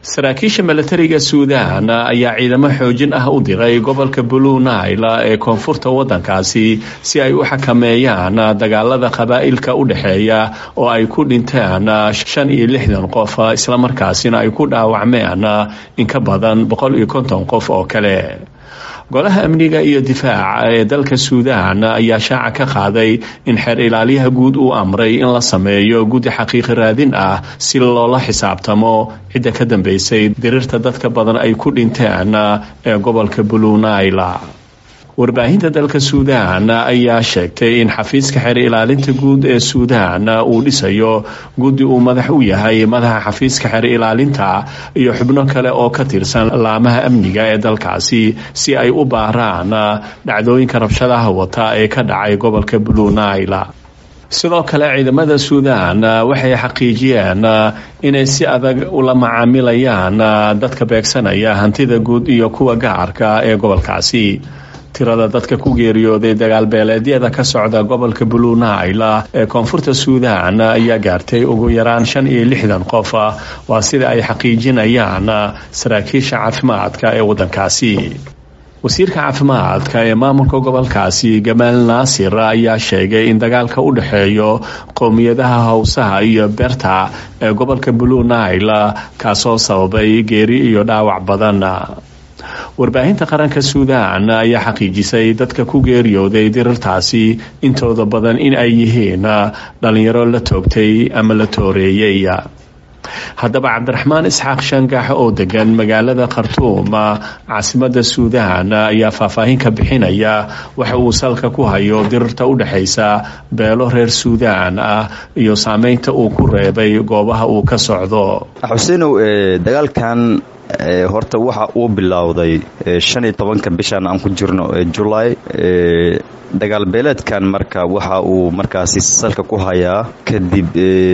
saraakiisha milatariga suudaan ayaa ciidamo xoojin ah u diray gobolka blue nile ee koonfurta waddankaasi si ay u xakameeyaan dagaalada qabaa'ilka u dhexeeya oo ay ku dhinteen shan iyo lixdan qof islamarkaasina ay ku dhaawacmeen in ka badan boqol iyo konton qof oo kale golaha amniga iyo difaaca ee dalka suudaan ayaa shaaca ka qaaday in xeer ilaaliyaha guud uu amray in la sameeyo guddi xaqiiqi raadin ah si loola xisaabtamo cidda ka dambeysay dirirta dadka badan ay ku dhinteen ee gobolka blue nile warbaahinta dalka suudaan ayaa sheegtay in xafiiska xeer ilaalinta guud ee suudaan uu dhisayo guddi uu madax u yahay madaxa xafiiska xeer ilaalinta iyo xubno kale oo ka tirsan laamaha amniga ee dalkaasi si ay u baaraan dhacdooyinka rabshadaha wata ee ka dhacay gobolka blue nile sidoo kale ciidamada suudaan waxay xaqiijiyeen inay si adag ula macaamilayaan dadka beegsanaya hantida guud iyo kuwa gacarka ee gobolkaasi tirada dadka ku geeriyooday dagaalbeeleedyada ka socda gobolka blue nile ee koonfurta suudaan ayaa gaartay ugu yaraan shan iyo lixdan qof waa sida ay xaqiijinayaan saraakiisha caafimaadka ee waddankaasi wasiirka caafimaadka ee maamulka gobolkaasi gamaal naasir ayaa sheegay in dagaalka u dhexeeyo qowmiyadaha howsaha iyo beerta ee gobolka blue nile kaasoo sababay geeri iyo dhaawac badan warbaahinta qaranka suudaan ayaa xaqiijisay dadka ku geeriyooday dirirtaasi intooda badan in ay yihiin dhalinyaro la toogtay ama la tooreeyey haddaba cabdiraxmaan isxaaq shangax oo degan magaalada khartuum caasimada suudaan ayaa faahfaahin ka bixinaya waxa uu salka ku hayo dirirta u dhexaysa beelo reer suudaan ah iyo saameynta uu ku reebay goobaha uu ka socdo xuseenow dagaalkan horta waxa uu bilowday shan iyo tobanka bishan aan ku jirno julaay dagaal beeleedkan marka waxa uu markaasi salka ku hayaa kadib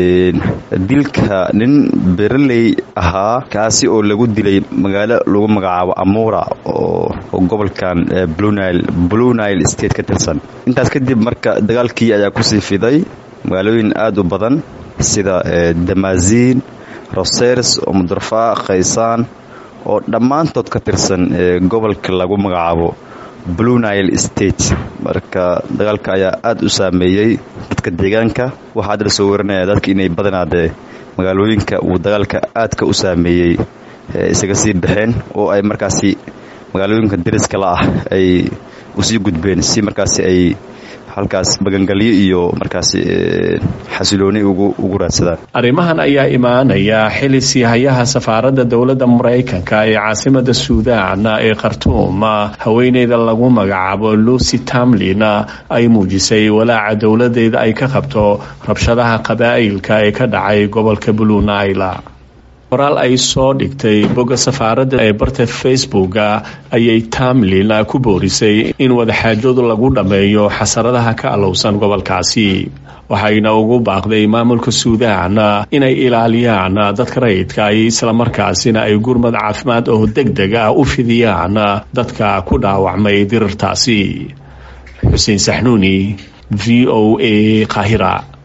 dilka nin beraley ahaa kaasi oo lagu dilay magaalo lagu magacaabo amuura oo gobolkan blue nile state ka tirsan intaas kadib marka dagaalkii ayaa kusii fiday magaalooyin aada u badan sida damaziin rosers omudrafa khaysaan oo dhammaantood ka tirsan gobolka lagu magacaabo blue nile state marka dagaalka ayaa aada u saameeyey dadka deegaanka waxaa hadda la soo warinaya dadka inay badanaadee magaalooyinka uu dagaalka aadka u saameeyey isaga sii baxeen oo ay markaasi magaalooyinka dariska la ah ay usii gudbeen si markaasi ay halkaas magangalyo iyo markaasi xasilooni ugu raadsadaan arrimahan ayaa imaanaya xili siihayaha safaaradda dowladda maraykanka ee caasimada suudaan ee khartuum haweeneyda lagu magacaabo lucy tamlin ay muujisay walaaca dowladeeda ay ka qabto rabshadaha qabaa'ilka ee ka dhacay gobolka blue nile qoraal ay soo dhigtay bogga safaaradda ee barta facebooka ayay tamlin ku boorisay in wadaxaajoodu lagu dhammeeyo xasaradaha ka alowsan gobolkaasi waxayna ugu baaqday maamulka suudaan inay ilaaliyaan dadka rayidka ay islamarkaasina ay gurmad caafimaad oo deg deg ah u fidiyaan dadka ku dhaawacmay dirirtaasi xuseen saxnuuni v o a qaahira